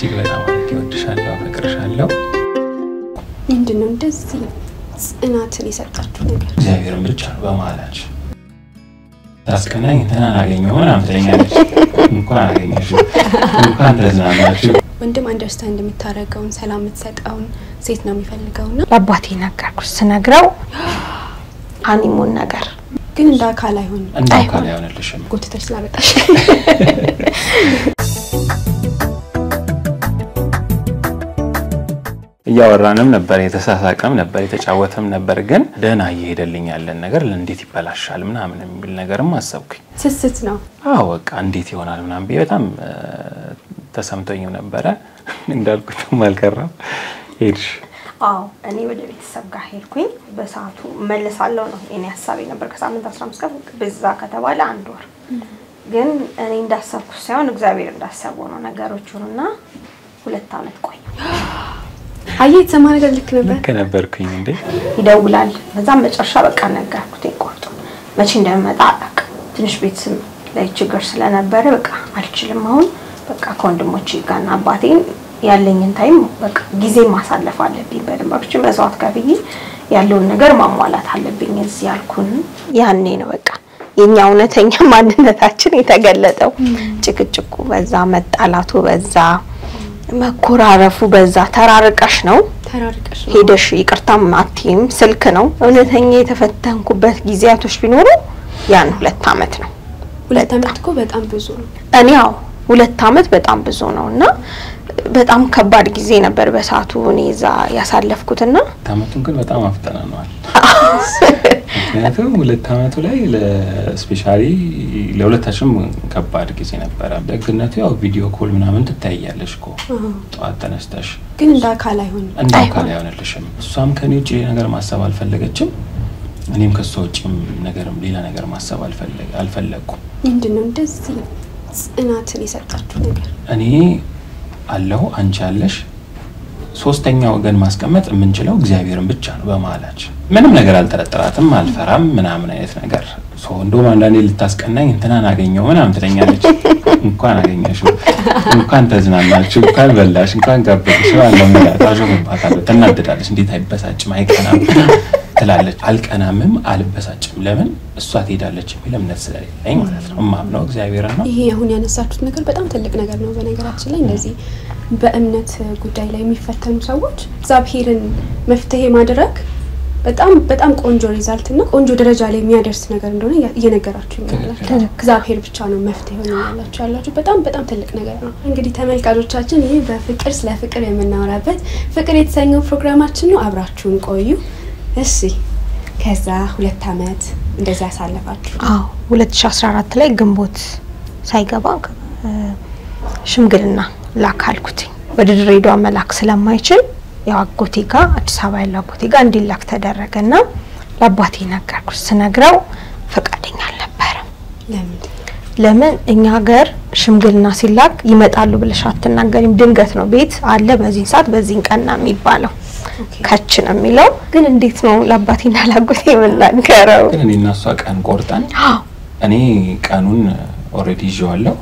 እጅግ በጣም አድርጌ እወድሻለሁ፣ አፈቅርሻለሁ። ምንድን ነው እንደዚህ ጽናትን የሰጣችሁ ነገር? እግዚአብሔርን ብቻ ነው በመሀላችን ታስቀናኝ እንትናን አገኘሁ ምናምን ትለኛለች። እንኳን አገኘሽ እንኳን ተዝናናችሁ። ወንድም አንደርስታንድ የምታደርገውን ሰላም የምትሰጠውን ሴት ነው የሚፈልገውና ለአባቴ ነገርኩት። ስነግረው ሀኒሙን ነገር ግን እንደ አካል አይሆንም። እንደ አካል አይሆንልሽም። ጎትተሽ ስላመጣሽ እያወራንም ነበር፣ የተሳሳቀም ነበር፣ የተጫወተም ነበር። ግን ደህና እየሄደልኝ ያለን ነገር እንዴት ይበላሻል ምናምን የሚል ነገርም አሰብኩኝ። ስስት ነው። አዎ በቃ እንዴት ይሆናል ምናምን ብዬ በጣም እ፣ ተሰምቶኝም ነበረ። እንዳልኩትም አልቀረም ሄድሽ። አዎ እኔ ወደ ቤተሰብ ጋር ሄድኩኝ። በሰዓቱ መለሳለሁ ነው የኔ ሀሳቤ ነበር። ከሳምንት አስራ አምስት ቀን በዛ ከተባለ አንድ ወር ግን እኔ እንዳሰብኩት ሳይሆን እግዚአብሔር እንዳሰበው ነው ነገሮቹን እና ሁለት አመት ቆየ። አየህ የተሰማ ነገር ልክ ነበር። ልክ ነበርኩኝ እንዴ? ይደውላል። በዛም መጨረሻ በቃ ነገርኩት ቆርጦ መቼ እንደምመጣ አላውቅም። ትንሽ ቤተሰብ ላይ ችግር ስለነበረ በቃ አልችልም። አሁን በቃ ከወንድሞቼ ጋርና አባቴን ያለኝን ታይም በቃ ጊዜ ማሳለፍ አለብኝ። በደንብ አብቼ መስዋዕት ከፍዬ ያለውን ነገር ማሟላት አለብኝ። እዚህ ያልኩን ያኔ ነው በቃ የኛ እውነተኛ ማንነታችን የተገለጠው። ጭቅጭቁ በዛ፣ መጣላቱ በዛ፣ መኮራረፉ በዛ። ተራርቀሽ ነው ተራርቀሽ ነው። ሄደሽ ይቅርታም አትይም። ስልክ ነው እውነተኛ የተፈተንኩበት ጊዜያቶች ቢኖሩ ያን ሁለት አመት ነው። ሁለት አመት እኮ በጣም ብዙ ነው። እኔ ያው ሁለት አመት በጣም ብዙ ነው እና በጣም ከባድ ጊዜ ነበር በሰዓቱ እኔ እዛ ያሳለፍኩትና አመቱን ግን በጣም አፍጠናነዋል። ምክንያቱም ሁለት አመቱ ላይ ለስፔሻሊ ለሁለታችንም ከባድ ጊዜ ነበረ። ደግነቱ ያው ቪዲዮ ኮል ምናምን ትታያለሽ እኮ ጠዋት ተነስተሽ ግን እንደ አካል አይሆንም። እንደ አካል አይሆንልሽም። እሷም ከኔ ውጭ ነገር ማሰብ አልፈለገችም፣ እኔም ከሷ ውጭም ነገርም ሌላ ነገር ማሰብ አልፈለግ- አልፈለግኩም። ምንድን ነው እንደዚህ ጽናትን የሰጣችሁ ነገር? እኔ አለሁ አንቺ አለሽ። ሶስተኛ ወገን ማስቀመጥ የምንችለው እግዚአብሔርን ብቻ ነው በመሀላችን። ምንም ነገር አልጠረጥራትም፣ አልፈራም ምናምን አይነት ነገር ሶ እንደውም አንዳንዴ ልታስቀናኝ እንትናን አገኘው ምናምን ትለኛለች። እንኳን አገኘሽው፣ እንኳን ተዝናናችሁ፣ እንኳን በላሽ፣ እንኳን ጋበዝሽ አለው ሚላ ታሾፍባታለሁ። ትናደዳለች። እንዴት አይበሳጭም አይቀናም ትላለች። አልቀናምም አልበሳጭም። ለምን እሷ ትሄዳለች የሚል እምነት ስለሌለኝ ማለት ነው። እማምነው እግዚአብሔርን ነው። ይሄ አሁን ያነሳችሁት ነገር በጣም ትልቅ ነገር ነው። በነገራችን ላይ እንደዚህ በእምነት ጉዳይ ላይ የሚፈተኑ ሰዎች እግዚአብሔርን መፍትሄ ማድረግ በጣም በጣም ቆንጆ ሪዛልት እና ቆንጆ ደረጃ ላይ የሚያደርስ ነገር እንደሆነ እያ- እየነገራችሁ ያላችሁ እግዚአብሔር ብቻ ነው መፍትሄ ሆነ ያላችሁ ያላችሁ በጣም በጣም ትልቅ ነገር ነው። እንግዲህ ተመልካቾቻችን ይህ በፍቅር ስለ ፍቅር የምናወራበት ፍቅር የተሰኘው ፕሮግራማችን ነው። አብራችሁን ቆዩ። እሺ ከዛ ሁለት አመት እንደዚህ ያሳለፋችሁ አዎ 2014 ላይ ግንቦት ሳይገባ እ፣ ሽምግልና ላክ አልኩትኝ። ወደ ድሬዳዋ መላክ ስለማይችል ያው አጎቴ ጋር አዲስ አበባ ያለው አጎቴ ጋር እንዲላክ ተደረገና ለአባቴ ነገርኩት። ስነግረው ፈቃደኛ አልነበረም። ለምን ለምን እኛ ሀገር ሽምግልና ሲላክ ይመጣሉ ብለሽ አትናገሪም። ድንገት ነው ቤት አለ በዚህን ሰዓት በዚህን ቀን ነው የሚባለው ኦኬ ከች ነው የሚለው። ግን እንዴት ነው ለአባቴና ለአጎቴ የምናገረው? ግን እኔ እና እሷ ቀን ቆርጠን አዎ እኔ ቀኑን ኦልሬዲ ይዤዋለሁ፣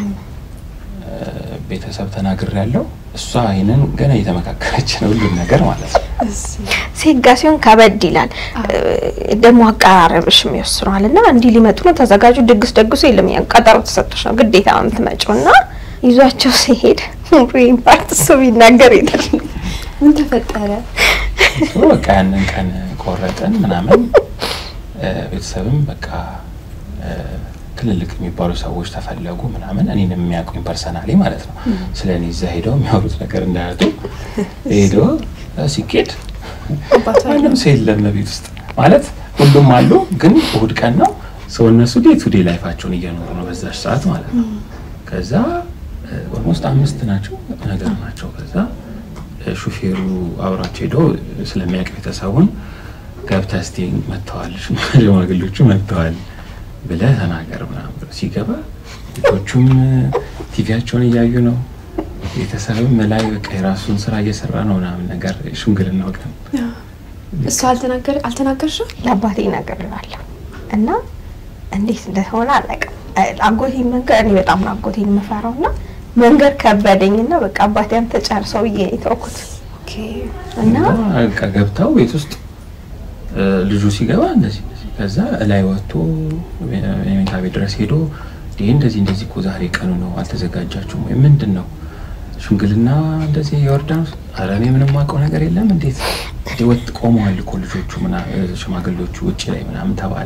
ቤተሰብ ተናግሬያለሁ። እሷ ይህንን ገና እየተመካከረች ነው ሁሉን ነገር ማለት ነው። ሴጋ ሲሆን ከበድ ይላል። ደግሞ አቀራረብሽም ይወስነዋል። እና እንዲህ ሊመጡ ነው ተዘጋጁ፣ ድግስ ደግሱ የለም ያ ቀጠሮ ተሰጥቶሽ ነው ግዴታ ነው የምትመጪው። እና ይዟቸው ሲሄድ ይህን ፓርት እሱ ቢናገር ይላል። ምን ተፈጠረ? ሶ በቃ ያንን ቀን ቆረጥን ምናምን እ፣ ቤተሰብም በቃ እ፣ ትልልቅ የሚባሉ ሰዎች ተፈለጉ ምናምን እኔን የሚያውቁኝ ፐርሰናሊ ማለት ነው። ስለ እኔ እዛ ሄደው የሚያወሩት ነገር እንዳያጡ ሄዶ እ፣ ሲኬድ አባቷ ማንም ሰው የለም ቤት ውስጥ ማለት ሁሉም አሉ፣ ግን እሁድ ቀን ነው ሰው እነሱ ዴይ ቱ ዴይ ላይፋቸውን እየኖሩ ነው በዛች ሰዓት ማለት ነው። ከዛ ኦልሞስት አምስት ናቸው ነገር ናቸው። ከዛ እ፣ ሹፌሩ አብሯቸው ሄዶ ስለሚያውቅ ቤተሰቡን ገብተህ እስቲ መጥተዋል፣ ሽማግሌዎቹ መጥተዋል ብለህ ተናገር ምናምን ብሎ ሲገባ ልጆቹም ቲቪያቸውን እያዩ ነው። ቤተሰብም ላይ በቃ የራሱን ስራ እየሰራ ነው ምናምን ነገር ሽምግልና ወቅት ነው። እሷ አልተናገር አልተናገርሽም? ለአባቴ እነግርላለሁ እና እንዴት እንደሆነ አላውቅም። አጎቴ መንገር እኔ በጣም ነው አጎቴን የምፈራው እና መንገድ ከበደኝና በቃ አባቴ አንተ ጨርሰው ብዬ ነው የተውኩት ኦኬ እና በቃ ገብተው ቤት ውስጥ እ፣ ልጁ ሲገባ እንደዚህ እንደዚህ ከዛ እላይ ወጥቶ የመኝታ ቤት ድረስ ሄዶ ይህ እንደዚህ እንደዚህ እኮ ዛሬ ቀኑ ነው አልተዘጋጃችሁም ወይ ምንድን ነው ሽምግልና እንደዚህ የዮርዳኖስ ኧረ እኔ ምንም አውቀው ነገር የለም እንዴት እንዴ ወጥ ቆመዋል እኮ ልጆቹ ምና እ፣ ሽማግሌዎቹ ውጭ ላይ ምናምን ተባለ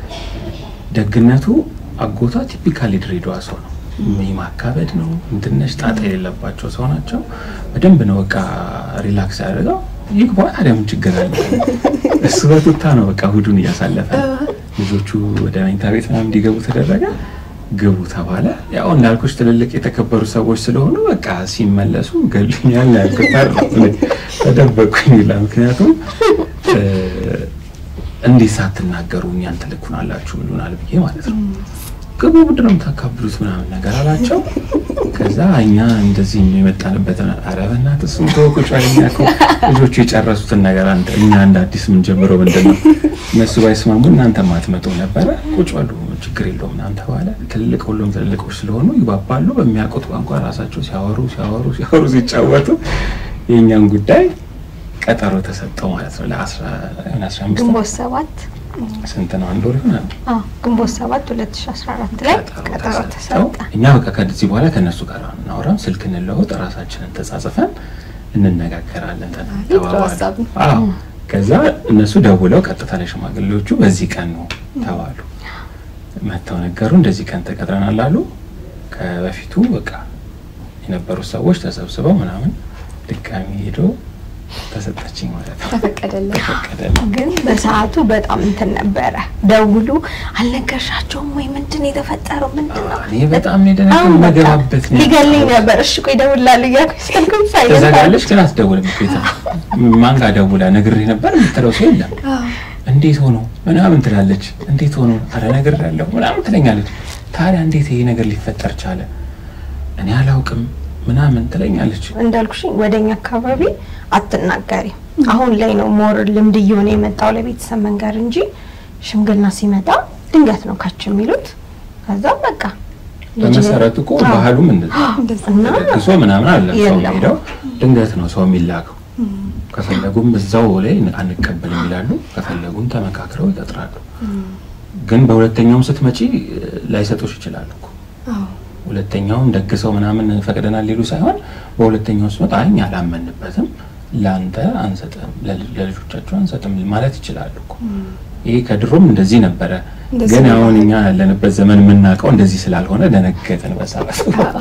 ደግነቱ አጎቷ ቲፒካሊ ድሬዳዋ ሰው ነው ይህ ማካበድ ነው እንትነሽ ጣጣ የሌለባቸው ሰው ናቸው በደንብ ነው በቃ ሪላክስ ያደርገው ይግባ ታዲያ ምን ችግር አለ እሱ በቱታ ነው በቃ እሑዱን እያሳለፈ ልጆቹ ወደ መኝታ ቤት ምናምን እንዲገቡ ተደረገ ግቡ ተባለ ያው እንዳልኩሽ ትልልቅ የተከበሩ ሰዎች ስለሆኑ በቃ ሲመለሱ ገሉኛል ያልኩት ተደበቅኩኝ ይላል ምክንያቱም እ፣ እንዴት ሳትናገሩ እኛን ትልኩናላችሁ ብሉናል ብዬ ማለት ነው ግቡ ምንድን ነው የምታካብሉት ምናምን ነገር አላቸው ከዛ እኛ እንደዚህ የመጣንበትን ኧረ በእናትህ እሱን ተወው ቁጭ በል እኛ እኮ ልጆቹ የጨረሱትን ነገር አንተ እኛ እንደ አዲስ የምንጀምረው ምንድን ነው እነሱ ባይስማሙ እናንተ ማትመጡ ነበረ ቁጭ በሉ ችግር የለውም ምናምን ተባለ ትልልቅ ሁሉም ትልልቆች ስለሆኑ ይባባሉ በሚያውቁት ቋንቋ ራሳቸው ሲያወሩ ሲያወሩ ሲያወሩ ሲጫወቱ የእኛን ጉዳይ ቀጠሮ ተሰጠው ማለት ነው ለአስራ የሆነ አስራ አምስት ግንቦት ሰባት ስንት ነው አንድ ወር ይሆናል አዎ ግንቦት ሰባት 2014 ላይ ቀጠሮ ተሰጠ። እኛ በቃ ከዚህ በኋላ ከእነሱ ጋር እናወራም፣ ስልክ እንለወጥ፣ ራሳችንን ተጻጽፈን እንነጋገራለን ተ- ጥሩ ተባባሉ። ሀሳብ ነው። አዎ ከዛ እነሱ ደውለው ቀጥታ ለሽማግሌዎቹ በዚህ ቀን ነው ተባሉ። መጥተው ነገሩ እንደዚህ ቀን ተቀጥረናል አሉ። ከበፊቱ በቃ የነበሩት ሰዎች ተሰብስበው ምናምን ድጋሚ ሄዶ ተሰጠችኝ ማለት ነው። ተፈቀደልን። ተፈቀደልኝ። ግን በሰዓቱ በጣም እንትን ነበረ። ደውሉ አልነገርሻቸውም ወይ ምንድን ነው የተፈጠረው? ምንድን ነው እኔ በጣም ነው የደነገጥኩት። አሁን በቃ መገባበት ነው ሊገለኝ ነበር። እሺ ቆይ እደውላለሁ እያልኩኝ ስልኩን ሳይለንት ትዘጋለች ግን አትደውልም። ቤታ ማን ጋር ደውላ ነግሬህ ነበር የምትለው ሰው የለም። አዎ። እንዴት ሆኖ ምናምን ትላለች። እንዴት ሆኖ አረ ነገር ያለው ምናምን ትለኛለች። ታዲያ እንዴት ይሄ ነገር ሊፈጠር ቻለ? እኔ አላውቅም ምናምን ትለኛለች። እንዳልኩሽ ወደኛ አካባቢ አትናገሪ። አሁን ላይ ነው ሞር ልምድ እየሆነ የመጣው ለቤተሰብ መንገር እንጂ ሽምግልና ሲመጣ ድንገት ነው ካች የሚሉት። ከዛም በቃ ልጅ- በመሰረቱ እኮ አዎ። ባህሉም እንደዛ እንደዛ እና ተደግሶ ምናምን አለ ሰው የለም። ሄደው ድንገት ነው ሰው የሚላከው። ከፈለጉም እዛው ላይ አንቀበልም ይላሉ፣ ከፈለጉም ተመካክረው ይቀጥራሉ። ግን በሁለተኛውም ስትመጪ ላይሰጡሽ ይችላሉ እኮ አዎ። ሁለተኛውም ደግሰው ምናምን ፈቅደናል ሊሉ ሳይሆን በሁለተኛው ስመጣ አይ እኛ አላመንበትም፣ ለአንተ አንሰጥም፣ ለል- ለልጆቻቸው አንሰጥም ማለት ይችላሉ እኮ። ይሄ ከድሮም እንደዚህ ነበረ። እንደዚህ ግን ነው አሁን ማለት እኛ ያለንበት ዘመን የምናውቀው እንደዚህ ስላልሆነ ደነገጠን። በሰዓቱ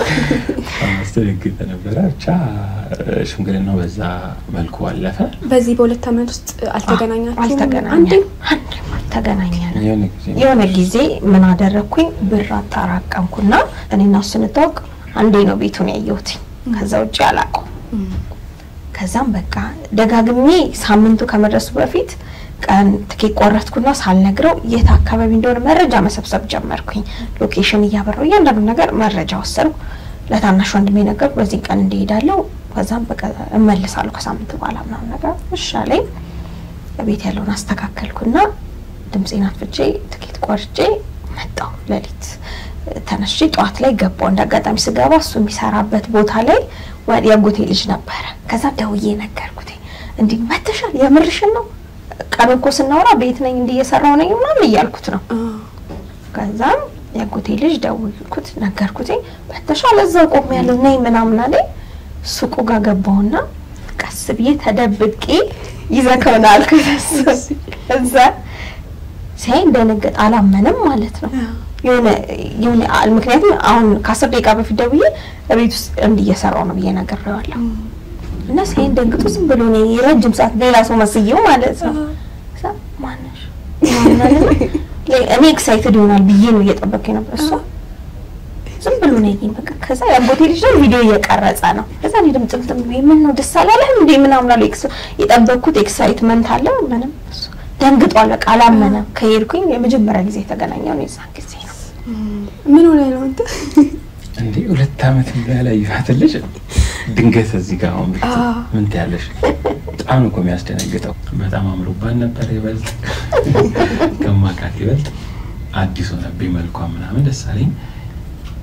አስደነግጠ ነበረ። ብቻ ሽምግልናው በዛ መልኩ አለፈ። በዚህ በሁለት ዓመት ውስጥ አልተገናኛችሁም? አልተገናኘንም። አንዴም? አንዴም አልተገናኘንም። የሆነ ጊዜ የሆነ ጊዜ ምን አደረግኩኝ? ብር አጠራቀምኩና እኔና እሱ ስንታወቅ አንዴ ነው ቤቱን ያየሁት። ከዛ ውጭ አላውቀውም። ከዛም በቃ ደጋግሜ ሳምንቱ ከመድረሱ በፊት ቀን ትኬት ቆረጥኩና ሳልነግረው የት አካባቢ እንደሆነ መረጃ መሰብሰብ ጀመርኩኝ። ሎኬሽን እያበረው እያንዳንዱ ነገር መረጃ ወሰድኩ። ለታናሽ ወንድሜ ነገርኩ፣ በዚህ ቀን እንደሄዳለሁ፣ ከዛም በቃ እመልሳለሁ ከሳምንት በኋላ ምናምን ነገር እሻለኝ። ቤት ያለውን አስተካከልኩና ድምፄን አጥፍቼ ትኬት ቆርጬ መጣሁ። ሌሊት ተነስቼ ጠዋት ላይ ገባሁ። እንደ አጋጣሚ ስገባ እሱ የሚሰራበት ቦታ ላይ ወ- የአጎቴ ልጅ ነበረ። ከዛ ደውዬ ነገርኩት። እንዲህ መተሻል፣ የምርሽን ነው? ቀን እኮ ስናወራ ቤት ነኝ እንዲህ እየሰራሁ ነኝ ምናምን እያልኩት ነው። አዎ። ከዛም የአጎቴ ልጅ ደውልኩት፣ ነገርኩት። መተሻል፣ እዛው ቆሜ ያለው ነኝ ምናምን አለኝ። ሱቁ ጋር ገባሁና ቀስ ብዬ ተደብቄ ይዘከውና አልኩት። እሱ እዛ ሲያይ እንደነገጥ አላመንም ማለት ነው። አዎ። የሆነ የሆነ አል- ምክንያቱም አሁን ከአስር ደቂቃ በፊት ደውዬ ቤት ውስጥ እንዲህ እየሰራሁ ነው ብዬ ነግሬዋለሁ። እና ሲያይን ደንግጦ ዝም ብሎ ነው የረጅም ሰዓት ሌላ ሰው መስዬው ማለት ነው። ከዛ ማነሽ ምናምን አለና ለ- እኔ ኤክሳይትድ ይሆናል ብዬ ነው እየጠበቅኩኝ ነበር። እሷ ዝም ብሎ ነው ያየኝ። በቃ ከዛ የአጎቴ ልጅ ደግሞ ቪዲዮ እየቀረጸ ነው። ከዛ እኔ ድምፅ ምጥም ብዬ ምን ነው ደስ አላለህም እንዴ ምናምን አለ። ኤክስ- የጠበቅኩት ኤክሳይትመንት አለ ምንም እሱ ደንግጧል። በቃ አላመነም። ከሄድኩኝ የመጀመሪያ ጊዜ የተገናኘው ነው የዛን ጊዜ ነው። ምን ሆነ ነው አንተ? እንዴ ሁለት ዓመት ያላየኋት ልጅ ድንገት እዚህ ጋር አሁን ብት አዎ። ምን ትያለሽ? በጣም ነው እኮ የሚያስደነግጠው። በጣም አምሮባን ነበር ይበልጥ ከማውቃት ይበልጥ አዲስ ሆነብኝ መልኳ ምናምን ደስ አለኝ።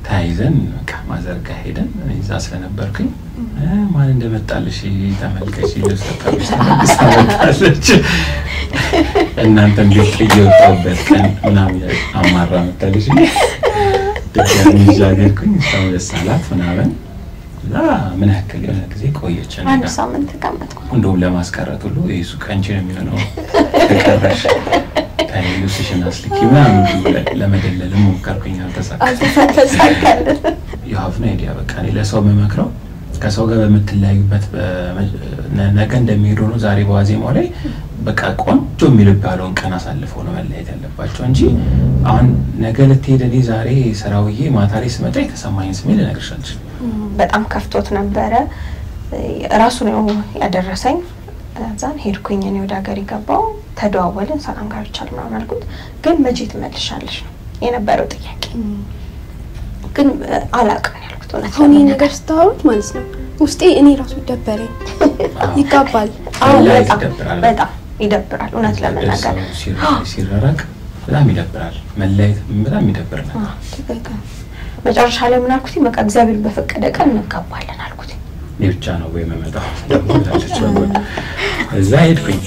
ተያይዘን በቃ ማዘርጋ ሄደን እኔ እዛ ስለነበርኩኝ እ ማን እንደመጣልሽ ተመልከች፣ ልብስ ሰጣለች፣ ተመልሳ መጣለች። እናንተ እንዴት እየወጣሁበት ቀን ምናምን አማራ መጣለች። ድጋሚ ይዤ ሄድኩኝ። እሷም ደስ አላት ምናምን እና ምን ያክል የሆነ ጊዜ ቆየች እኔ አንድ ጋር። ሳምንት ተቀመጥኩ። እንደውም ለማስቀረት ሁሉ የሱ ቀንቺ ነው የሚሆነው ተቀረሽ ታይ ልብስሽን አስልኪ ምናምን ብሎ ለመደለል ሞከርኩኝ፣ አልተሳካም። አልተሳካልን። የሀፍ ነው አይዲያ በቃ እኔ ለሰው የምመክረው ከሰው ጋር በምትለያዩበት በመ- ነ- ነገ እንደሚሄዱ ነው። ዛሬ በዋዜማው ላይ በቃ ቆንጆ የሚባለውን ቀን አሳልፈው ነው መለያየት ያለባቸው እንጂ አሁን ነገ ልትሄድ እኔ ዛሬ ስራ ውዬ ማታ ላይ ስመጣ የተሰማኝ ስሜት ልነግርሽ አልችልም። በጣም ከፍቶት ነበረ። ራሱ ነው ያደረሰኝ። እዛን ሄድኩኝ እኔ ወደ ሀገር የገባው ተደዋወልን። ሰላም ጋር ይቻል ምናምን አልኩት። ግን መቼ ትመልሻለሽ ነው የነበረው ጥያቄ። ግን አላውቅም ነው ያልኩት። እውነት አሁን ይህ ለመናገር ነገር ስታወሩት ማለት ነው ውስጤ እኔ ራሱ ይደበረኝ ይጋባል። አዎ፣ መለያየት በጣም ይደብራል። በጣም ይደብራል። እውነት ለመናገር ሰው ሲራ- ሲራራቅ በጣም ይደብራል። መለያየት በጣም ይደብር ነገር በጣም መጨረሻ ላይ ምን አልኩት? በቃ እግዚአብሔር በፈቀደ ቀን እንጋባለን አልኩት። እኔ ብቻ ነው ወይ የምመጣው ብላለች በጎን። እዛ ሄድኩኝ።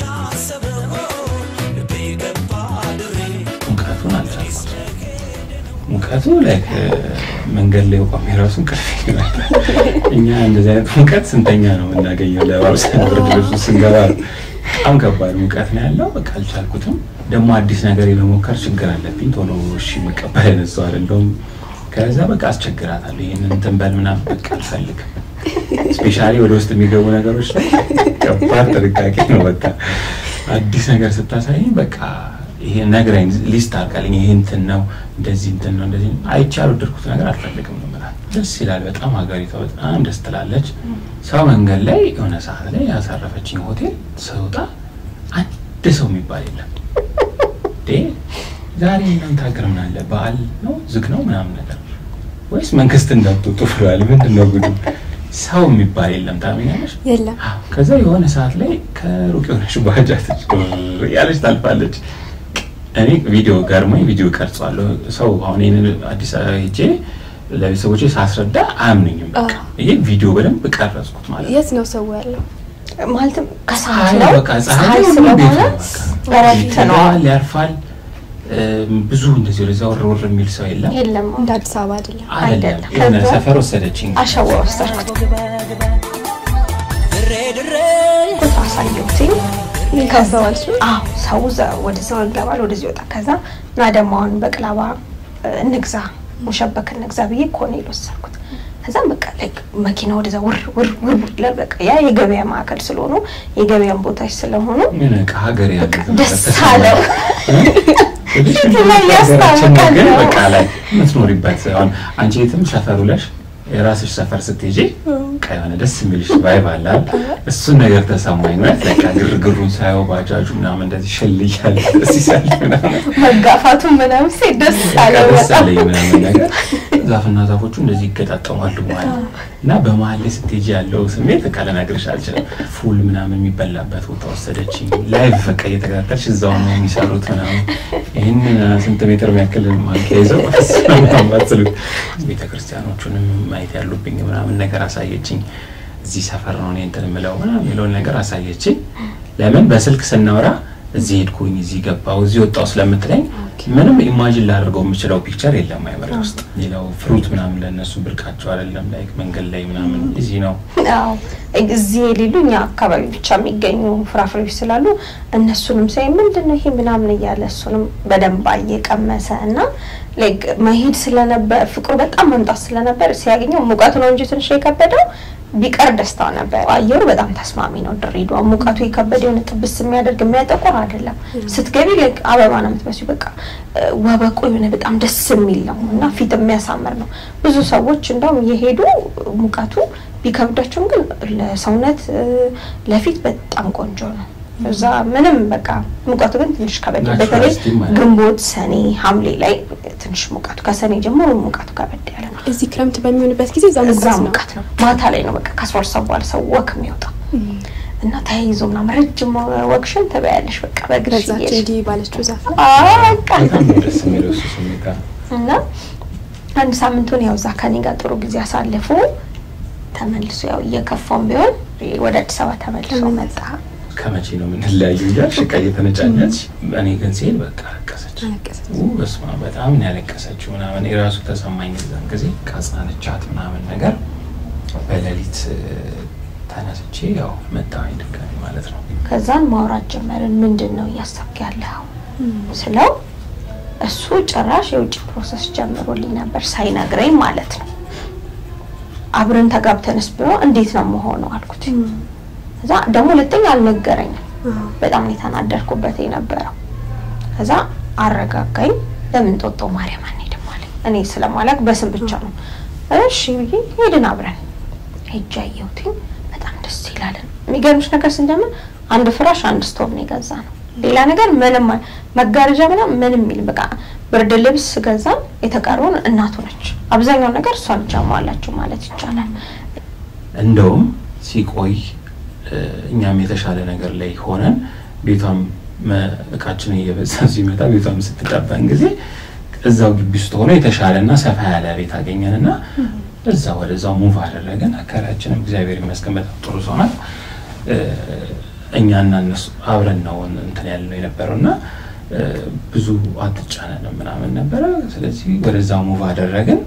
ሙቀቱን አልቻልኩት። ሙቀቱ ላይ መንገድ ላይ ቆሜ ራሱ እንቅልፍ ይመጣል። እኛ እንደዚህ አይነት ሙቀት ስንተኛ ነው የምናገኘው? ለባብሰን ብርድ ልብሱ ስንገባ ነው። በጣም ከባድ ሙቀት ነው ያለው። በቃ አልቻልኩትም። ደግሞ አዲስ ነገር የመሞከር ችግር አለብኝ። ቶሎ እሺ መቀበል አይነት ሰው አይደለሁም። ከዛ በቃ አስቸግራታለሁ። ይህንን እንትን በል ምናምን በቃ አልፈልግም። ስፔሻሊ ወደ ውስጥ የሚገቡ ነገሮች ላይ ከባድ ጥንቃቄ ነው። በቃ አዲስ ነገር ስታሳይኝ በቃ ይሄ ነግራኝ ሊስት አድርጋልኝ ይሄ እንትን ነው እንደዚህ እንትን ነው እንደዚህ ነው። አይቼ ያልወደድኩት ነገር አልፈልግም ነው የምላት። ደስ ይላል በጣም ሀገሪቷ በጣም ደስ ትላለች። ሰው መንገድ ላይ የሆነ ሰዓት ላይ ያሳረፈችኝ ሆቴል ስወጣ አንድ ሰው የሚባል የለም። እንዴ ዛሬ እናንተ ሀገር ምን አለ በዓል ነው ዝግ ነው ምናምን ነገር ወይስ መንግስት እንዳትወጡ ብለዋል? ምንድን ነው ጉዱ? ሰው የሚባል የለም። ታምኛለሽ? የለም አዎ። ከዛ የሆነ ሰዓት ላይ ከሩቅ የሆነች ባጃጅ ያለች ታልፋለች። እኔ ቪዲዮ ገርሞኝ ቪዲዮ ቀርጿለሁ። ሰው አሁን ይህንን አዲስ አበባ ሄጄ ለቤተሰቦቼ ሳስረዳ አያምኑኝም። በቃ ይሄ ቪዲዮ በደንብ ቀረጽኩት ማለት ነው። የት ነው ሰው ያለው? ማለትም ከሰዓት ፀሐይ ነው በቃ ፀሐይ ፀሐይ ሁሉም ቤት ስለሆነ ነው በቃ እረፍት ነው። ይተኛል፣ ያርፋል። እም፣ ብዙ እንደዚህ ወደዛ ወር ወር የሚል ሰው የለም የለም እንደ አዲስ አበባ አይደለም። አይደለም። አይደለም። የሆነ ከዛ- ሰፈር ወሰደችኝ። አሸዋ ወሰድኩት ቁጥር አሳየሁትኝ። ካስተዋልሽ አዎ ሰው ዘ- ወደዛ ይገባል፣ ወደዚህ ይወጣ። ከዛ እና ደግሞ አሁን በቅላባ እ፣ እንግዛ ሙሸበክ እንግዛ ብዬ ኮኔል ወሰድኩት። ከዛም በቃ ላይክ መኪና ወደዛ ውር ውር ውር ውር ይላል። በቃ ያ የገበያ ማዕከል ስለሆኑ የገበያን ቦታዎች ስለሆኑ ምን በቃ ሀገር ያለ በቃ ዝም ደስ ብለህ አለው። ትንሽ ፊት ላይ ሀገራችን ነው ግን ያስታውቃል። በቃ ላይ የምትኖሪበት አሁን አንቺ የትም ሰፈር ውለሽ የራስሽ ሰፈር ስትሄጂ በቃ የሆነ ደስ የሚልሽ ቫይብ አለ አይደል? እሱን ነገር ተሰማኝ ማለት በቃ ግርግሩን ሳየው ባጃጁ ምናምን እንደዚህ ሽል እያለ ደስ ይላል ምናምን መጋፋቱን ምናምን ሴ ደስ አለው ደስ በጣም አለኝ ምናምን ነገር ዛፍና ዛፎቹ እንደዚህ ይገጣጠማሉ ማለት ነው። እና በመሀል ላይ ስትሄጂ ያለው ስሜት በቃ ልነግርሽ አልችልም። ፉል ምናምን የሚበላበት ቦታ ወሰደችኝ። ላይቭ በቃ እየተከታተልሽ እዛው ነው የሚሰሩት ምናምን ይህን ስንት ሜትር የሚያክል ማንኪያ ይዘው ማስሉት ቤተ ክርስቲያኖቹንም ማየት ያሉብኝ ምናምን ነገር አሳየችኝ። እዚህ ሰፈር ነው እኔ እንትን የምለው ምናምን የሚለውን ነገር አሳየችኝ። ለምን በስልክ ስናወራ እዚህ ሄድኩኝ እዚህ ገባው እዚህ ወጣው ስለምትለኝ ምንም ኢማጂን ላደርገው የምችለው ፒክቸር የለም አይምሬ ውስጥ። ሌላው ፍሩት ምናምን ለእነሱ ብርቃቸው አይደለም። ላይክ መንገድ ላይ ምናምን እዚህ ነው አዎ እዚህ የሌሉ እኛ አካባቢ ብቻ የሚገኙ ፍራፍሬዎች ስላሉ እነሱንም ሳይ ምንድን ነው ይሄ ምናምን እያለ እሱንም በደንብ እየቀመሰ እና ላይክ መሄድ ስለነበር ፍቅሩ በጣም መምጣት ስለነበር ሲያገኘው ሙቀቱ ነው እንጂ ትንሽ የከበደው ቢቀር ደስታው ነበር። አየሩ በጣም ተስማሚ ነው። ድሬዳዋ ሙቀቱ የከበደ የሆነ ጥብስ የሚያደርግ የሚያጠቁር አይደለም። ስትገቢ ላይክ አበባ ነው የምትመስሉ። በቃ እ፣ ወበቁ የሆነ በጣም ደስ የሚል ነው እና ፊት የሚያሳምር ነው። ብዙ ሰዎች እንደውም የሄዱ ሙቀቱ ቢከብዳቸውም ግን ለሰውነት እ፣ ለፊት በጣም ቆንጆ ነው። እዛ ምንም በቃ ሙቀቱ ግን ትንሽ ከበድ ናቹራል በተለይ ስቲም ማለት ነው። ግንቦት፣ ሰኔ፣ ሐምሌ ላይ ትንሽ ሙቀቱ ከሰኔ ጀምሮ ሙቀቱ ከበድ ያለ ነው። እዚህ ክረምት በሚሆንበት ጊዜ እዛ እዛ ሙቀት ነው። ሙቀት ነው። ማታ ላይ ነው በቃ ከአስራ ሁለት ሰዓት በኋላ ሰው ወክ የሚወጣው እና ተያይዞ ምናምን ረጅም ወክሽን ትበያለሽ በቃ በእግርሽ በዛች እየሄድሽ እንዲህ ባለችው ዛፍ ላይ አዎ፣ በቃ በጣም ነው ደስ የሚለው እሱ ስሜት። እና አንድ ሳምንቱን ያው እዛ ከኔ ጋር ጥሩ ጊዜ አሳልፎ ተመልሶ ያው እየከፋውም ቢሆን ወደ አዲስ አበባ ተመልሶ መጣ። ከመቼ ነው የምንለያዩ እያልሽ ዕቃ እየተነጫነች እኔ ግን ሲሄድ በቃ አለቀሰች። አለቀሰች። ው በስመ አብ በጣም ነው ያለቀሰችው ምናምን የራሱ ተሰማኝ። ዛን ጊዜ ካጽናነቻት ምናምን ነገር በሌሊት እ፣ ተነስቼ ያው መጣሁኝ ድጋሚ ማለት ነው። ከዛን ማውራት ጀመርን። ምንድን ነው እያሰብክ ያለው ስለው እሱ ጭራሽ የውጭ ፕሮሰስ ጀምሮልኝ ነበር ሳይነግረኝ ማለት ነው። አብረን ተጋብተንስ ብሎ እንዴት ነው መሆነው አልኩት። ከዛ ደግሞ ሁለተኛ አልነገረኝም። በጣም ነው የተናደድኩበት የነበረው። ከዛ አረጋጋኝ። ለምን ጦጦ ማርያም አንሄድም አለኝ። እኔ ስለማላውቅ በስም ብቻ ነው እሺ ብዬ ሄድን አብረን ሄጄ አየሁትኝ። በጣም ደስ ይላልን። የሚገርምሽ ነገር ስንጀምር አንድ ፍራሽ አንድ ስቶቭ ነው የገዛ ነው። ሌላ ነገር ምንም አል- መጋረጃ ምናምን ምንም የሚል በቃ ብርድ ልብስ ገዛን። የተቀረውን እናቱ ነች። አብዛኛውን ነገር እሷ ነች ያሟላችሁ ማለት ይቻላል። እንደውም ሲቆይ እ፣ እኛም የተሻለ ነገር ላይ ሆነን ቤቷም መ- እቃችን እየበዛ ሲመጣ ቤቷም ስትጠበን ጊዜ እዛው ግቢ ውስጥ ሆኖ የተሻለና ሰፋ ያለ ቤት አገኘንና እዛ ወደዛው ሙቭ አደረገን። አካባቢያችንም እግዚአብሔር ይመስገን በጣም ጥሩ ሰው ናት። እ፣ እኛና እነሱ አብረን ነው እንትን ያልነው የነበረው እና እ፣ ብዙ አትጫነንም ምናምን ነበረ። ስለዚህ ወደዛው ሙቭ አደረግን።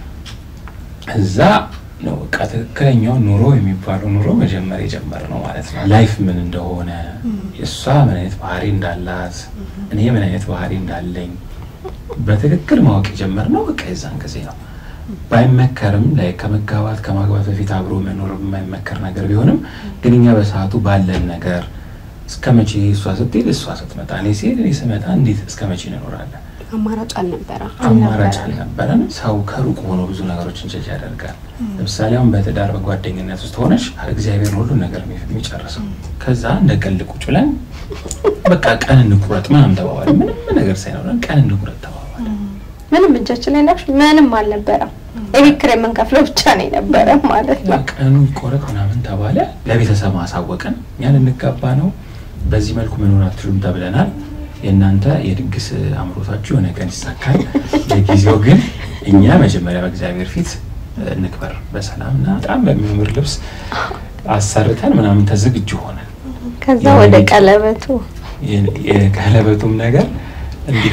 እዛ ነው በቃ ትክክለኛው ኑሮ የሚባለው ኑሮ መጀመር የጀመርነው ማለት ነው። ላይፍ ምን እንደሆነ እሷ ምን አይነት ባህሪ እንዳላት እኔ ምን አይነት ባህሪ እንዳለኝ በትክክል ማወቅ የጀመርነው በቃ የዛን ጊዜ ነው። ባይመከርም ላይ ከመጋባት ከማግባት በፊት አብሮ መኖር የማይመከር ነገር ቢሆንም ግን እኛ በሰዓቱ ባለን ነገር እስከ መቼ እሷ ስትሄድ እሷ ስትመጣ እኔ ሲሄድ እኔ ስመጣ እንዴት እስከ መቼ እንኖራለን? አማራጭ አልነበረ። አማራጭ አልነበረን። ሰው ከሩቅ ሆኖ ብዙ ነገሮችን ጀጅ ያደርጋል። ለምሳሌ አሁን በትዳር በጓደኝነት ውስጥ ሆነሽ እግዚአብሔር ሁሉን ነገር የሚ- የሚጨርሰው ከዛ እንደ ቀልድ ቁጭ ብለን በቃ ቀን እንቁረጥ ምናምን ተባባል። ምንም ነገር ሳይኖረን ቀን እንቁረጥ ተባባል። ምንም እጃችን ላይ ነበር ምንም አልነበረም። የቤት ኪራይ የምንከፍለው ብቻ ነው የነበረ ማለት ነው። ቀኑ ይቆረጥ ምናምን ተባለ። ለቤተሰብ ማሳወቅን እኛ ልንጋባ ነው፣ በዚህ መልኩ መኖር አትችሉም ተብለናል። የእናንተ የድግስ አምሮታችሁ የሆነ ቀን ይሳካል። ለጊዜው ግን እኛ መጀመሪያ በእግዚአብሔር ፊት እንክበር በሰላም እና በጣም በሚያምር ልብስ አሰርተን ምናምን ተዝግጁ ሆነን ከዛ የሆነ ወደ ልጅ- ቀለበቱ የ- የቀለበቱም ነገር እንዲሁ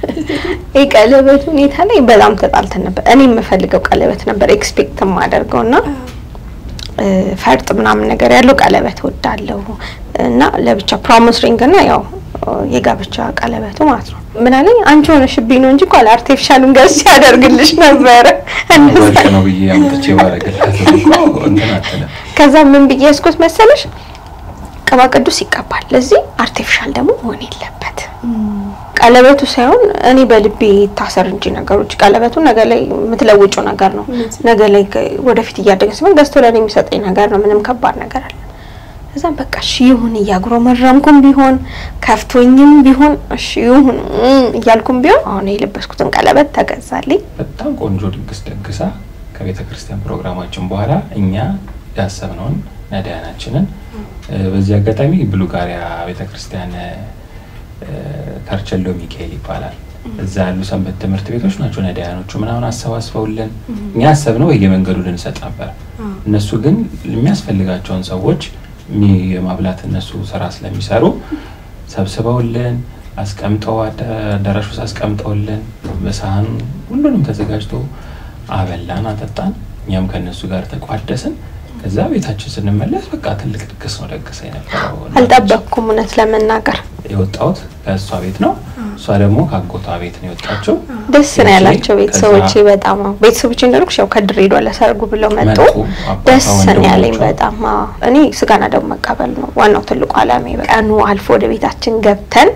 የቀለበቱ ሁኔታ ላይ በጣም ተጣልተን ነበር። እኔ የምፈልገው ቀለበት ነበር ኤክስፔክት የማደርገው እና እ፣ ፈርጥ ምናምን ነገር ያለው ቀለበት ወዳለሁ እና ለብቻ ፕሮሚስ ሪንግ እና ያው እ፣ የጋብቻ ቀለበቱ ማለት ነው። ምን አለኝ አንቺ ሆነሽብኝ ነው እንጂ እኮ አርቲፊሻሉን ገዝቼ ያደርግልሽ ነበረ። ወርቅ ነው ብዬ አምጥቼ ባረግላት እኮ እንትን አትልም። ከዛ ምን ብዬ ያስኩት መሰለሽ ቅባ ቅዱስ ይቀባል፣ ለዚህ አርቲፊሻል ደግሞ መሆን የለበት ቀለበቱ ሳይሆን እኔ በልቤ ታሰር እንጂ ነገሮች ቀለበቱ ነገ ላይ የምትለውጩ ነገር ነው። ነገ ላይ ከ- ወደፊት እያደገ ሲሆን ገዝቶ ለእኔ የሚሰጠኝ ነገር ነው። ምንም ከባድ ነገር አለ። እዛም በቃ እሺ ይሁን እያጉረመረምኩም ቢሆን ከፍቶኝም ቢሆን እሺ ይሁን እም እያልኩም ቢሆን አሁን የለበስኩትን ቀለበት ተገዛልኝ። በጣም ቆንጆ ድግስ ደግሳ ከቤተ ክርስቲያን ፕሮግራማችን በኋላ እኛ ያሰብነውን ነዳያናችንን እ፣ በዚህ አጋጣሚ ብሉጋሪያ ቤተ ክርስቲያን እ፣ ከርቸሎ ሚካኤል ይባላል። እዛ ያሉ ሰንበት ትምህርት ቤቶች ናቸው ነዳያኖቹ ምናምን አሰባስበውልን እኛ ያሰብነው በየመንገዱ ልንሰጥ ነበር። እነሱ ግን የሚያስፈልጋቸውን ሰዎች ሚ- የማብላት እነሱ ስራ ስለሚሰሩ ሰብስበውልን አስቀምጠው አዳ- አዳራሽ ውስጥ አስቀምጠውልን በሳህኑ ሁሉንም ተዘጋጅቶ አበላን፣ አጠጣን። እኛም ከእነሱ ጋር ተቋደስን። ከዛ ቤታችን ስንመለስ በቃ ትልቅ ድግስ ነው ደግሳ የነበረው። አልጠበቅኩም እውነት ለመናገር የወጣሁት ከእሷ ቤት ነው። እሷ ደግሞ ከአጎቷ ቤት ነው የወጣችው። ደስ ነው ያላቸው ከዛ ቤተሰቦቼ። በጣም አዎ። ቤተሰቦቼ እንዳልኩሽ ያው ከድሬዳዋ ለሰርጉ ብለው መጡ። መጡ። አባቷ፣ ደስ ነው ያለኝ ወንድሞቿ። በጣም አዎ። እኔ ስጋና ደግሞ መቀበል ነው ዋናው ትልቁ ዓላማ። ቀኑ አልፎ ወደ ቤታችን ገብተን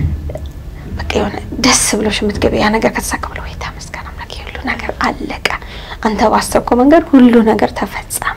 በቃ የሆነ ደስ ብሎሽ የምትገቢ ያ ነገር ከተሳካ ብሎ ወይ ተመስገን አምላክ ሁሉ ነገር አለቀ። አንተ ባሰብከው መንገድ ሁሉ ነገር ተፈጸመ።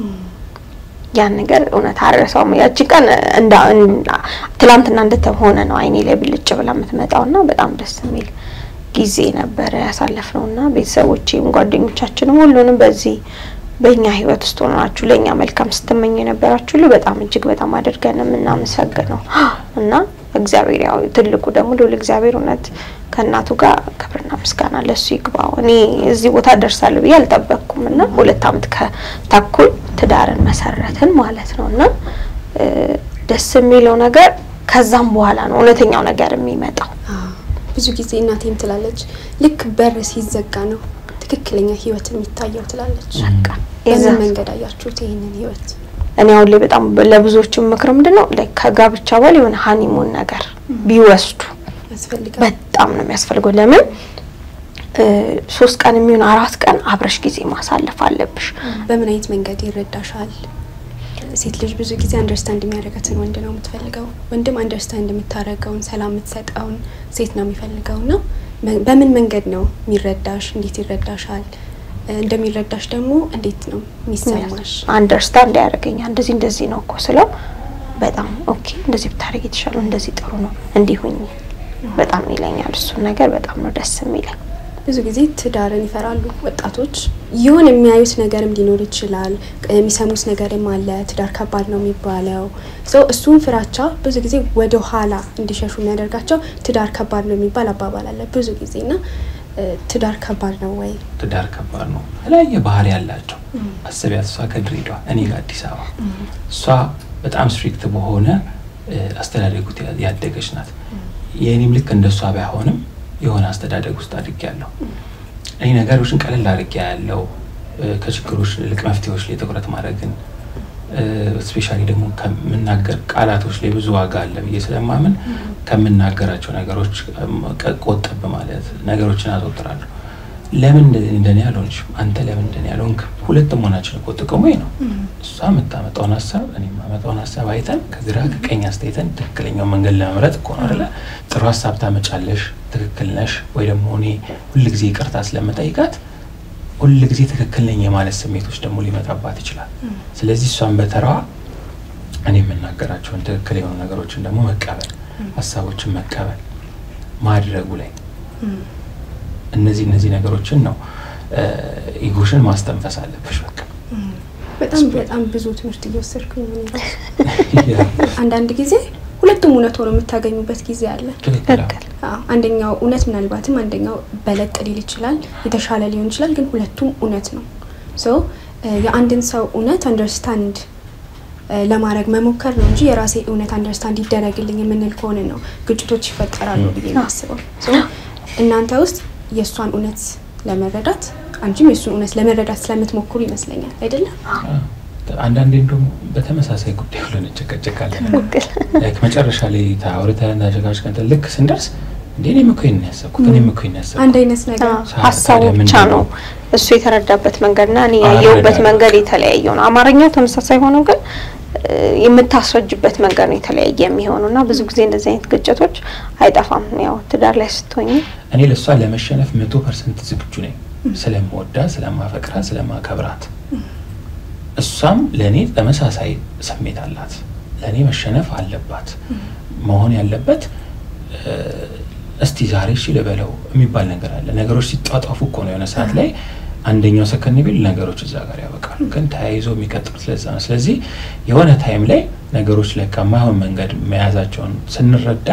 ያን ነገር እውነት አረሳውም። ያቺ ቀን እንዳ እንዳ- ትላንትና እንደተሆነ ነው አይኔ ላይ ብልጭ ብላ የምትመጣው እና በጣም ደስ የሚል ጊዜ ነበረ ያሳለፍነው እና ቤተሰቦቼም ጓደኞቻችንም ሁሉንም በዚህ በእኛ ህይወት ውስጥ ሆናችሁ ለእኛ መልካም ስትመኙ የነበራችሁ ሁሉ በጣም እጅግ በጣም አድርገን የምናመሰግነው እና እግዚአብሔር ያው ትልቁ ደግሞ ልዑል እግዚአብሔር እውነት ከእናቱ ጋር ክብርና ምስጋና ለሱ ይግባው። እኔ እዚህ ቦታ ደርሳለሁ ብዬ አልጠበቅኩም እና ሁለት ዓመት ከተኩል ትዳርን መሰረትን ማለት ነው እና እ፣ ደስ የሚለው ነገር ከዛም በኋላ ነው እውነተኛው ነገር የሚመጣው። ብዙ ጊዜ እናቴም ትላለች ልክ በር ሲዘጋ ነው ትክክለኛ ህይወት የሚታየው ትላለች። በቃ በምን የዛ- መንገድ አያችሁት ይህንን ህይወት? እኔ አሁን ላይ በጣም ለብዙዎች ምክር ምንድን ነው ላይ ከጋብቻ በኋላ የሆነ ሀኒሙን ነገር ቢወስዱ ያስፈልጋል። በጣም ነው የሚያስፈልገው። ለምን እ፣ ሶስት ቀን የሚሆን አራት ቀን አብረሽ ጊዜ ማሳለፍ አለብሽ። በምን አይነት መንገድ ይረዳሻል? ሴት ልጅ ብዙ ጊዜ አንደርስታንድ የሚያደርጋትን ወንድ ነው የምትፈልገው። ወንድም አንደርስታንድ የምታደርገውን ሰላም የምትሰጠውን ሴት ነው የሚፈልገው እና መ- በምን መንገድ ነው የሚረዳሽ? እንዴት ይረዳሻል? እ፣ እንደሚረዳሽ ደግሞ እንዴት ነው የሚሰማሽ? አንደርስታንድ ያደርገኛል። እንደዚህ እንደዚህ ነው እኮ ስለው በጣም ኦኬ፣ እንደዚህ ብታደርግ የተሻለ ነው፣ እንደዚህ ጥሩ ነው፣ እንዲሁኝ በጣም ይለኛል። እሱን ነገር በጣም ነው ደስ የሚለኝ። ብዙ ጊዜ ትዳርን ይፈራሉ ወጣቶች። የሆነ የሚያዩት ነገርም ሊኖር ይችላል፣ የሚሰሙት ነገርም አለ። ትዳር ከባድ ነው የሚባለው ሰው እሱን ፍራቻ ብዙ ጊዜ ወደ ኋላ እንዲሸሹ የሚያደርጋቸው ትዳር ከባድ ነው የሚባል አባባል አለ ብዙ ጊዜ እና እ፣ ትዳር ከባድ ነው ወይ? ትዳር ከባድ ነው። የተለያየ ባህሪ ያላቸው አስቢያት። እሷ ከድሬዳዋ እኔ ከአዲስ አበባ እሷ በጣም ስትሪክት በሆነ እ፣ አስተዳደግ ውስጥ ያ- ያደገች ናት። የእኔም ልክ እንደሷ ባይሆንም የሆነ አስተዳደግ ውስጥ አድጌ ያለው እኔ ነገሮችን ቀለል አድርጌ ያለው ከችግሮች ይልቅ መፍትሄዎች ላይ ትኩረት ማድረግን ስፔሻሊ ደግሞ ከምናገር ቃላቶች ላይ ብዙ ዋጋ አለ ብዬ ስለማምን ከምናገራቸው ነገሮች ቀ- ቆጠብ ማለት ነገሮችን አዘወትራለሁ። ለምን እንደዚህ እንደኔ ያልሆንሽም አንተ ለምን እንደኔ ያልሆንክ ሁለት መሆናችን እኮ ጥቅሙ ይሄ ነው። እሷ የምታመጣውን ሀሳብ እኔ የማመጣውን ሀሳብ አይተን ከግራ ከቀኝ አስተያየተን ትክክለኛው መንገድ ለመምረጥ እኮ ነው አይደለ? ጥሩ ሀሳብ ታመጫለሽ፣ ትክክል ነሽ ወይ ደግሞ እኔ ሁልጊዜ ይቅርታ ስለምጠይቃት ሁልጊዜ ትክክል ነኝ የማለት ስሜቶች ደግሞ ሊመጣባት ይችላል። ስለዚህ እሷን በተራዋ እኔ የምናገራቸውን ትክክል የሆኑ ነገሮችን ደግሞ መቀበል፣ ሀሳቦችን መቀበል ማድረጉ ላይ እነዚህ እነዚህ ነገሮችን ነው እ፣ ኢጎሽን ማስተንፈስ አለብሽ። በቃ በጣም በጣም ብዙ ትምህርት እየወሰድኩኝ ነው። እኔ አንዳንድ ጊዜ ሁለቱም እውነት ሆኖ የምታገኙበት ጊዜ አለ። ትክክል አዎ። ትክክል አዎ፣ አንደኛው እውነት ምናልባትም አንደኛው በለጥ ሊል ይችላል፣ የተሻለ ሊሆን ይችላል። ግን ሁለቱም እውነት ነው። ሶ የአንድን ሰው እውነት አንደርስታንድ ለማድረግ መሞከር ነው እንጂ የራሴ እውነት አንደርስታንድ ይደረግልኝ የምንል ከሆነ ነው ግጭቶች ይፈጠራሉ ብዬ የማስበው። ሶ እናንተ ውስጥ የእሷን እውነት ለመረዳት አንቺም የእሱን እውነት ለመረዳት ስለምትሞክሩ ይመስለኛል አይደለም? አዎ። አንዳንዴ እንደውም በተመሳሳይ ጉዳይ ብለን እንጨቀጨቃለን። ትክክል ላይክ መጨረሻ ላይ ታውርተን ተሸጋሽቀን ልክ ስንደርስ እንዴ እኔም እኮ ይሄን ያሰብኩት እኔም እኮ ይሄን ያሰብኩት አንድ አይነት ነገር አዎ፣ ሰዓት ሀሳቡ ታዲያ ብቻ ምንድን ነው ነው? እሱ የተረዳበት መንገድና እኔ አረዳድ ያየሁበት ነው። መንገድ የተለያየው ነው። አማርኛው ተመሳሳይ ሆኖ ግን እ፣ የምታስረጅበት መንገድ ነው የተለያየ የሚሆኑ እና ብዙ ጊዜ እንደዚህ አይነት ግጭቶች አይጠፋም። ያው ትዳር ላይ ስትሆኝ እኔ ለእሷ ለመሸነፍ መቶ ፐርሰንት ዝግጁ ነኝ። ስለምወዳት፣ ስለማፈቅራት፣ ስለማከብራት እሷም ለእኔ ተመሳሳይ ስሜት አላት። ለእኔ መሸነፍ አለባት። መሆን ያለበት እ፣ እስቲ ዛሬ እሺ ልበለው የሚባል ነገር አለ። ነገሮች ሲጧጧፉ እኮ ነው የሆነ ሰዓት ላይ አንደኛው ሰከን ቢል ነገሮች እዛ ጋር ያበቃሉ። ግን ተያይዞ የሚቀጥሉት ለዛ ነው። ስለዚህ የሆነ ታይም ላይ ነገሮች ለካ ማይሆን መንገድ መያዛቸውን ስንረዳ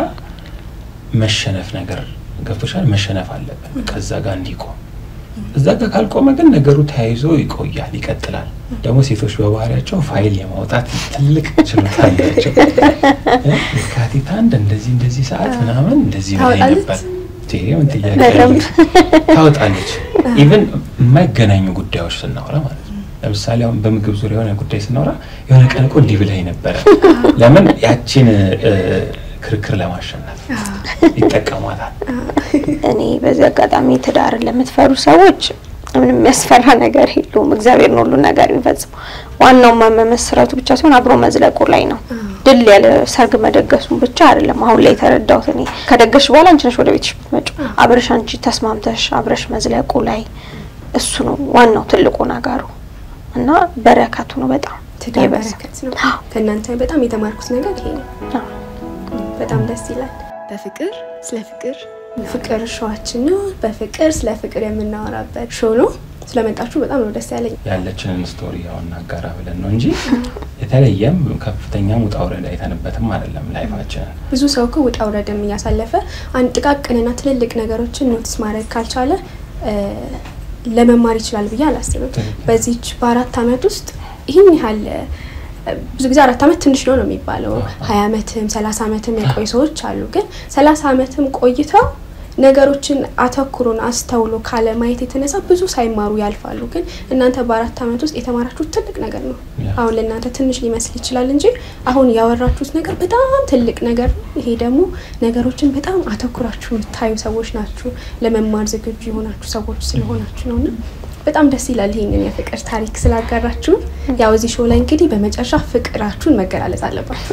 መሸነፍ ነገር ገብቶሻል። መሸነፍ አለብን ከዛ ጋር እንዲቆም። እዛ ጋር ካልቆመ ግን ነገሩ ተያይዞ ይቆያል፣ ይቀጥላል። ደግሞ ሴቶች በባህሪያቸው ፋይል የማውጣት ትልቅ ችሎታ አላቸው። እ? የካቲት አንድ እንደዚህ እንደዚህ ሰዓት ምናምን እንደዚህ ብላኝ ታወጣለች? ነበር። ይሄ ምን ጥያቄ በደንብ። አለው? ታወጣለች። ኢቭን የማይገናኙ ጉዳዮች ስናወራ ማለት ነው። ለምሳሌ አሁን በምግብ ዙሪያ የሆነ ጉዳይ ስናወራ የሆነ ቀን እኮ እንዲህ ብላኝ ነበረ። ለምን ያቺን እ፣ ክርክር ለማሸነፍ ይጠቀሟታል። እኔ በዚህ አጋጣሚ ትዳርን ለምትፈሩ ሰዎች ምንም የሚያስፈራ ነገር የለውም። እግዚአብሔር ነው ሁሉ ነገር የሚፈጽመው። ዋናው መመስረቱ ብቻ ሲሆን አብሮ መዝለቁ ላይ ነው። ድል ያለ ሰርግ መደገሱን ብቻ አይደለም። አሁን ላይ የተረዳሁት እኔ ከደገሽ በኋላ አንቺ ነሽ ወደ ቤትሽ ብትመጪው አብረሽ አንቺ ተስማምተሽ አብረሽ መዝለቁ ላይ እሱ ነው ዋናው ትልቁ ነገሩ እና በረከቱ ነው በጣም ትዳር የበዛ። በረከት ነው። ከእናንተ በጣም የተማርኩት ነገር ይሄ ነው። አዎ። በጣም ደስ ይላል። በፍቅር ስለ ፍቅር ፍቅር ሾዋችን ነው። በፍቅር ስለ ፍቅር የምናወራበት ሾው ነው። ስለመጣችሁ በጣም ነው ደስ ያለኝ። ያለችንን ስቶሪ ያው እናጋራ ብለን ነው እንጂ የተለየም ከፍተኛም ውጣ ውረድ አይተንበትም አይደለም ላይፋችንን። ብዙ ሰው እኮ ውጣ ውረድም እያሳለፈ አንድ ጥቃቅንና ትልልቅ ነገሮችን ኖቲስ ማድረግ ካልቻለ እ፣ ለመማር ይችላል ብዬ አላስብም። ትክክል። በዚች በአራት አመት ውስጥ ይህን ያህል እ፣ ብዙ ጊዜ አራት አመት ትንሽ ነው ነው የሚባለው። ሀያ አመትም ሰላሳ አመትም የቆዩ ሰዎች አሉ። ግን ሰላሳ አመትም ቆይተው ነገሮችን አተኩሮን አስተውሎ ካለ ማየት የተነሳ ብዙ ሳይማሩ ያልፋሉ። ግን እናንተ በአራት አመት ውስጥ የተማራችሁት ትልቅ ነገር ነው። ያ። አሁን ለእናንተ ትንሽ ሊመስል ይችላል እንጂ አሁን ያወራችሁት ነገር በጣም ትልቅ ነገር ነው። ይሄ ደግሞ ነገሮችን በጣም አተኩራችሁ የምታዩ ሰዎች ናችሁ። ለመማር ዝግጁ የሆናችሁ ሰዎች ስለሆናችሁ ነው እና በጣም ደስ ይላል ይሄንን የፍቅር ታሪክ ስላጋራችሁ። ያው እዚህ ሾው ላይ እንግዲህ በመጨረሻ ፍቅራችሁን መገላለጽ አለባችሁ።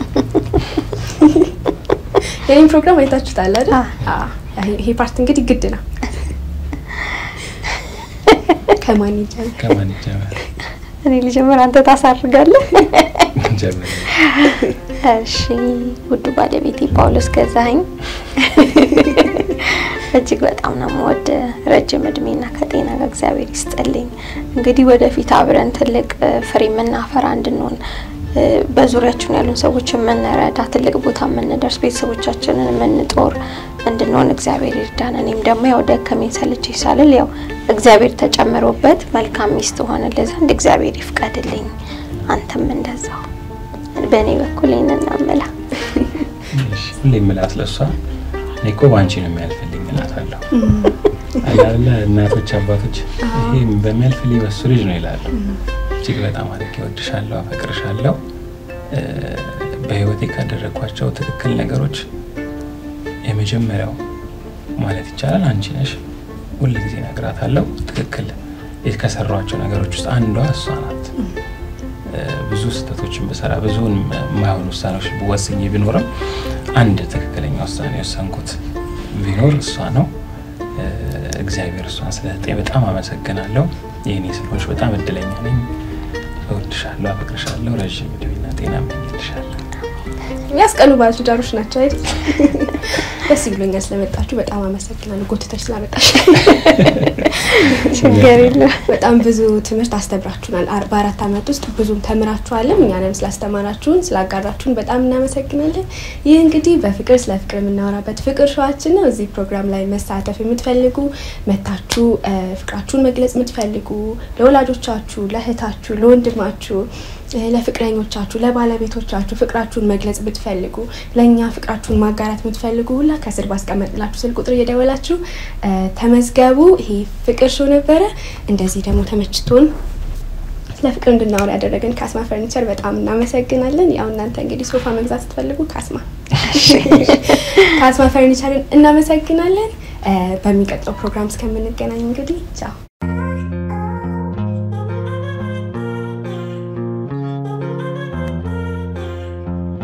የኔን ፕሮግራም አይታችሁታል አይደል? አዎ። ይሄ ፓርት እንግዲህ ግድ ነው። ከማን ይጀምር? ከማን ይጀምር? እኔ ልጀምር፣ አንተ ታሳርጋለህ። ጀምር። እሺ ውዱ ባለቤቴ ጳውሎስ ገዛኸኝ እጅግ በጣም ነው የምወድ። ረጅም እድሜና ከጤና ጋር እግዚአብሔር ይስጥልኝ። እንግዲህ ወደፊት አብረን ትልቅ እ፣ ፍሬ የምናፈራ እንድንሆን እ፣ በዙሪያችን ያሉን ሰዎች የምንረዳ ትልቅ ቦታ የምንደርስ ቤተሰቦቻችንን የምንጦር እንድንሆን እግዚአብሔር ይርዳን። እኔም ደግሞ ያው ደከመኝ ሰለቸኝ ሳልል ያው እግዚአብሔር ተጨምሮበት መልካም ሚስት ሆንልህ ዘንድ እግዚአብሔር ይፍቀድልኝ። አንተም እንደዛው በእኔ በኩል ይህንን ነው የምለው። እሺ፣ ሁሌ የምላት ለእሷ እኔ እኮ በአንቺ ነው የሚያልፍልኝ እላታለሁ። አላለ እናቶች አባቶች ይሄ በሚያልፍልኝ በሱ ልጅ ነው ይላሉ። እጅግ በጣም አድርጌ እወድሻለሁ፣ አፈቅርሻለሁ። እ፣ በህይወቴ ካደረግኳቸው ትክክል ነገሮች የመጀመሪያው ማለት ይቻላል አንቺ ነሽ። ሁል ጊዜ እነግራታለሁ። ትክክል ከሰሯቸው ነገሮች ውስጥ አንዷ እሷ ናት። እ፣ ብዙ ስህተቶችን ብሰራ ብዙውን የማይሆኑ ውሳኔዎች ወስኜ ቢኖርም አንድ ትክክለኛ ውሳኔ የወሰንኩት ቢኖር እሷ ነው። እ፣ እግዚአብሔር እሷን ስለሰጠኝ በጣም አመሰግናለሁ። የእኔ ስለሆንሽ በጣም እድለኛ ነኝ። እወድሻለሁ፣ አፈቅርሻለሁ። ረዥም እድሜና ጤና እመኝልሻለሁ። የሚያስቀኑ ባለትዳሮች ናቸው አይደል? ደስ ብሎኛል ስለመጣችሁ። በጣም አመሰግናለሁ። ጎትተሽ ስላመጣሽ ችግር የለም። በጣም ብዙ ትምህርት አስተምራችሁናል። አር- በአራት አመት ውስጥ ብዙም ተምራችኋልም። እኛንም ስላስተማራችሁን ስላጋራችሁን በጣም እናመሰግናለን። ይህ እንግዲህ በፍቅር ስለ ፍቅር የምናወራበት ፍቅር ሸዋችን ነው። እዚህ ፕሮግራም ላይ መሳተፍ የምትፈልጉ መታችሁ እ፣ ፍቅራችሁን መግለጽ የምትፈልጉ ለወላጆቻችሁ፣ ለእህታችሁ፣ ለወንድማችሁ እ፣ ለፍቅረኞቻችሁ፣ ለባለቤቶቻችሁ ፍቅራችሁን መግለጽ ብትፈልጉ ለእኛ ፍቅራችሁን ማጋራት የምትፈልጉ ሁላ ከስር ባስቀመጥላችሁ ስልክ ቁጥር እየደወላችሁ እ፣ ተመዝገቡ። ይሄ ፍቅር ሾው ነበረ። እንደዚህ ደግሞ ተመችቶን ስለ ፍቅር እንድናወራ ያደረገን ካስማ ፈርኒቸር በጣም እናመሰግናለን። ያው እናንተ እንግዲህ ሶፋ መግዛት ስትፈልጉ ካስማ ካስማ ፈርኒቸርን እናመሰግናለን። እ፣ በሚቀጥለው ፕሮግራም እስከምንገናኝ እንግዲህ ቻው።